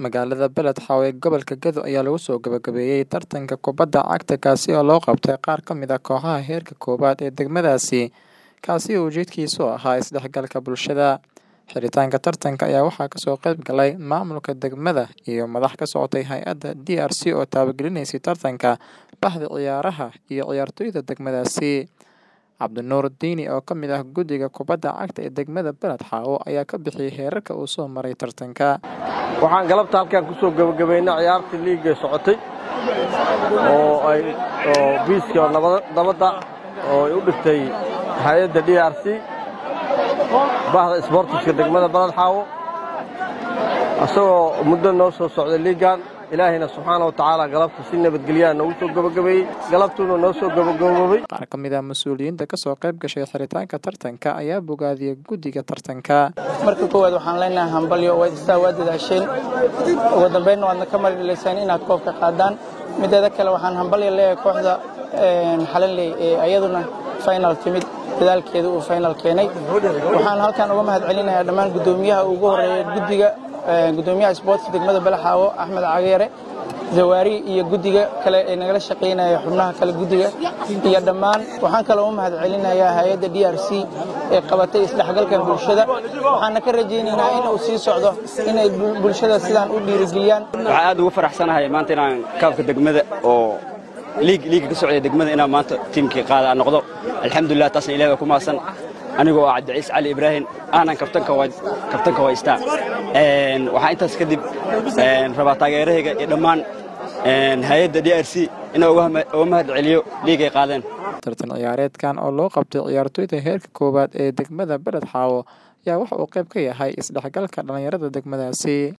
Magaalada Beled Xawe ee gobolka Gedo ayaa lagu soo gabagabeeyay tartanka kubadda cagta kaasi oo loo qabtay qaar ka mid ah kooxaha heerka koowaad ee degmadaasi, kaasi oo ujeedkiisu ahaa isdhexgalka bulshada. Xiritaanka tartanka ayaa waxaa kasoo qayb galay maamulka degmada iyo madax ka socotay hay'adda DRC oo taabagelinaysa tartanka, bahda ciyaaraha, iyo ciyaartoyda degmadaasi. Cabdinuur Diini oo ka mid ah guddiga kubadda cagta ee degmada Beled Xawe ayaa ka bixiyay heerarka uu soo maray tartanka. waxaan galabta halkan ku soo gabagabaynay ciyaartii liiga socotay oo ay oo biiska oo nabada- nabadda oo ay u dhigtay hay-adda d r c bahda isboortiska degmada balad xaawo isagoo muddo noo soo socday liigan ilaahayna subxaana wa tacaala galabta si nabadgelyaha noogu soo gabagabeeyey galabtuuna noo soo gabagaboobay Qaar ka mid ah mas'uuliyiinta ka soo qayb gashay xiritaanka tartanka ayaa bogaadiyay guddiga tartanka. marka koowaad waxaan leenahay hambalyo waad istaa waa dadaasheen ugu dambeynna waadna ka marilaysaan inaad koobka qaadaan mideeda kale waxaan hambalyo leeyahay kooxda een, xalanley ee ayaduna final timid dadaalkeeda uu final keenay waxaan halkan uga mahad celinayaa dhammaan guddoomiyaha ugu horeeya guddiga een, guddoomiyaha sportska degmada balaxaawo axmed cageere zawaari iyo guddiga kale ee nagala shaqaynaya xubnaha kale guddiga iyo dhammaan waxaan kaloo u mahad celinayaa hay-adda d r c ee qabatay isdhexgalka bulshada waxaana ka rajaynaynaa in uu sii socdo inay bul- bulshada sidaan u dhiirigeliyaan waxaan aad ugu faraxsanahay maanta inaan kaabka degmada oo liig liiga ka socday degmada inaan maanta tiimkii qaada aan noqdo alxamdulilah taasna ilahi waa ku mahadsan anigoo ah cabdiciis cali ibraahim aanan kabtanka waa kabtanka waa istaa Een, waxaan intaas kadib een, rabaa taageerahayga iyo dhammaan een, hay-adda d r c inaan uga hama- uga mahad celiyo liigay qaadeen Tartan ciyaareedkan oo loo qabtay ciyaartoyda heerka koowaad ee degmada Beled Xawe ayaa waxa uu qayb ka yahay isdhexgalka dhalinyarada degmadaasi.